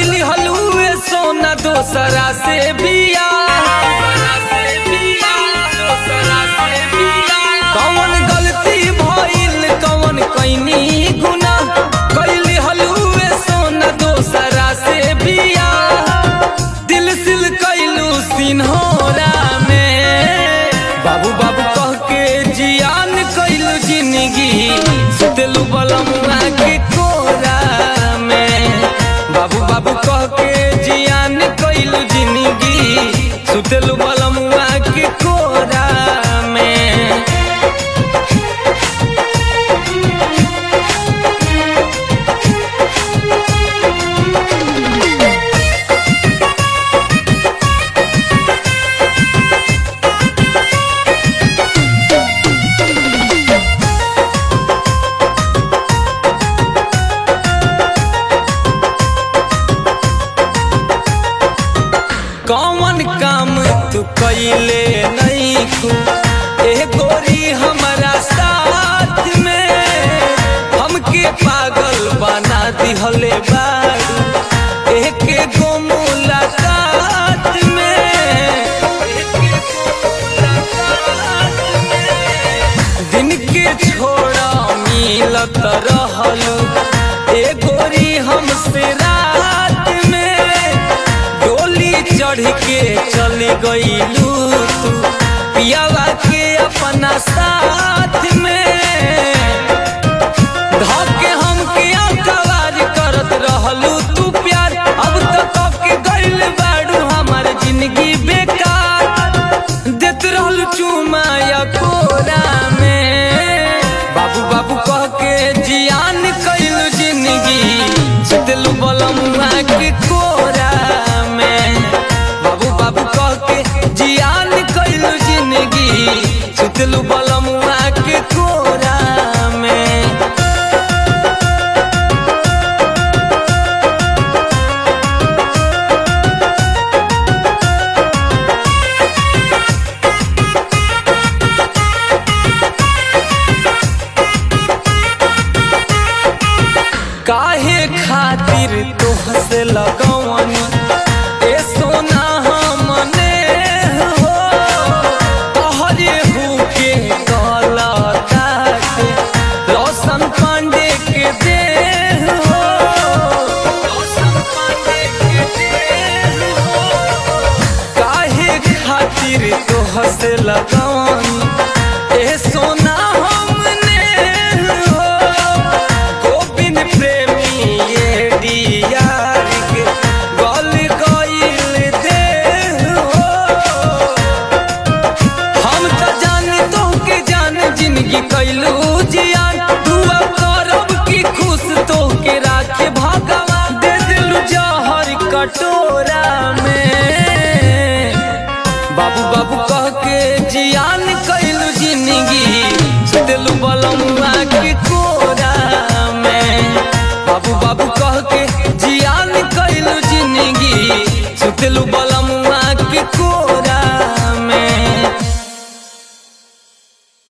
कैली हलुए सोना दोसरा से बिया कौन गलती भइल कौन कैनी गुना कैली हलुए सोना दोसरा से बिया दिल सिल कैलू सिन्होरा में बाबू बाबू कह के जियान कैलू जिंदगी सुतलू बलमुआ के कोरा में बाबू बाबू कह के जियान कैलू जिंदगी सुतलू बलमुआ के कोरा में कौन काम तू कैले नहीं खू ए गोरी हमारा साथ में हमके पागल बना दिहले बारू एके गो मुलाकात में एके गो मुलाकात में। दिन के छोड़ा मिलत रहलू ए गोरी हमसे रात में डोली चढ़ के चल गईलू तू पियावा के अपना साथ में धके हमके अकवार करत रहलू तू प्यार अब तो के गइल बाड़ू हमार जिंदगी बेकार देत रहलू चुमा या कोरा में बाबू बाबू कह के जियान कइलू जिंदगी जितलू बलमुआ के कोरा में बाबू बाबू कह के जियान कइलू जिंदगी सुतलू बलमुआ के कोरा में काहे खातिर तोहसे लगवनी ए सोना हमने हो तोहरे हु के गलता के रोशन पांडे के दे हो रोशन पांडे के दे हो काहे खातिर तोहसे लगवनी ए सोना हमने हो गोविंद प्रेमी ये डियार के गल गइल दे हो हम त जान तो के जान जिंदगी कैलू जियान दुआ करब की खुश तो के राखे भगवान दे दिलू जहर कटोरा में बाबू बाबू कह के जियान कैलू जिंदगी सुतलू बलमुआ के कोरा में बाबू बाबू कह के जियान कैलू जिंदगी सुतलू बल